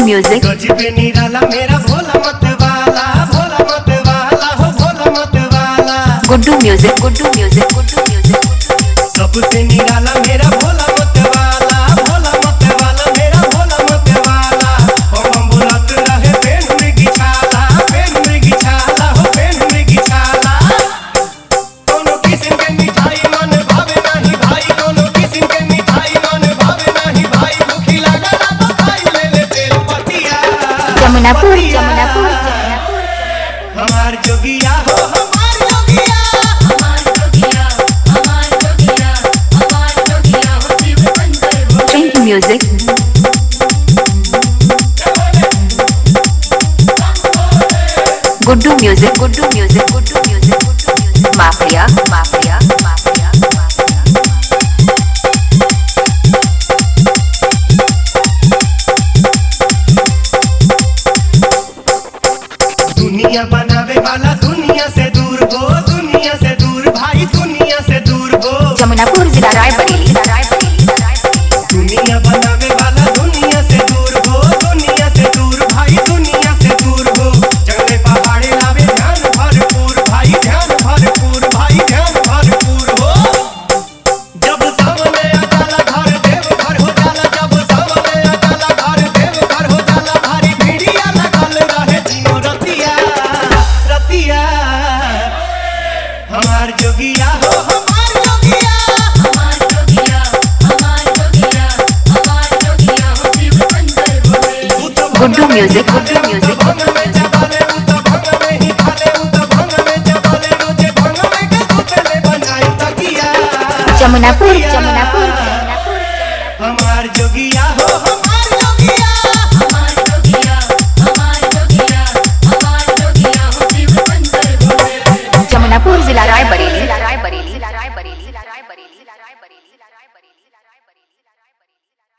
music, गजबे निराला मेरा भोला मत वाला भोला मत वाला हो भोला मत वाला Guddu music, Guddu music, Guddu music, Guddu music. सबसे निराला मेरा भोला मत वाला भोला मत वाला मेरा भोला मत वाला हम बुलत रहे पेन में गिछाला पेन में गिछाला हो पेन में गिछाला कोनो किस्म के मिठाई मन भावे नहीं भाई कोनो किस्म के मिठाई मन भावे नहीं भाई भूखी लागला तो खाई ले ले तेल पतिया Jamunapur, पतिया। Jamunapur, Jamunapur. हमार जोगिया हो हमार जोगिया Trend music, Guddu music, Guddu music, Guddu music, Guddu music. Mafia, Mafia, Mafia, Mafia. दुनिया बनावे वाला दुनिया से दूर हो दुनिया से दूर भाई दुनिया से दूर हो Jamunapur जिला रायबरेली, रायबरेली, रायबरेली. दुनिया बनावे वाला दुनिया से दूर हो दुनिया से दूर भाई दुनिया से दूर हो जंगले पहाड़े लावे ध्यान भरपूर भाई ध्यान भरपूर भाई ध्यान भरपूर हो जब सामने आ जाला घर देव घर हो जाला जब सामने आ जाला घर देव घर हो जाला भारी भीड़िया लगल रहे दिनो रतिया रतिया हमार जोगिया हो हमार जोगिया तू तो Guddu music, Guddu music, भंग Guddu में music. जबाले उ तो भंग में ही खाले उ तो भंग में जबाले रोजे भंग में के सुतले बनाई तकिया Jamunapur, Jamunapur, Jamunapur, Jamunapur. हमार जोगिया हो हमार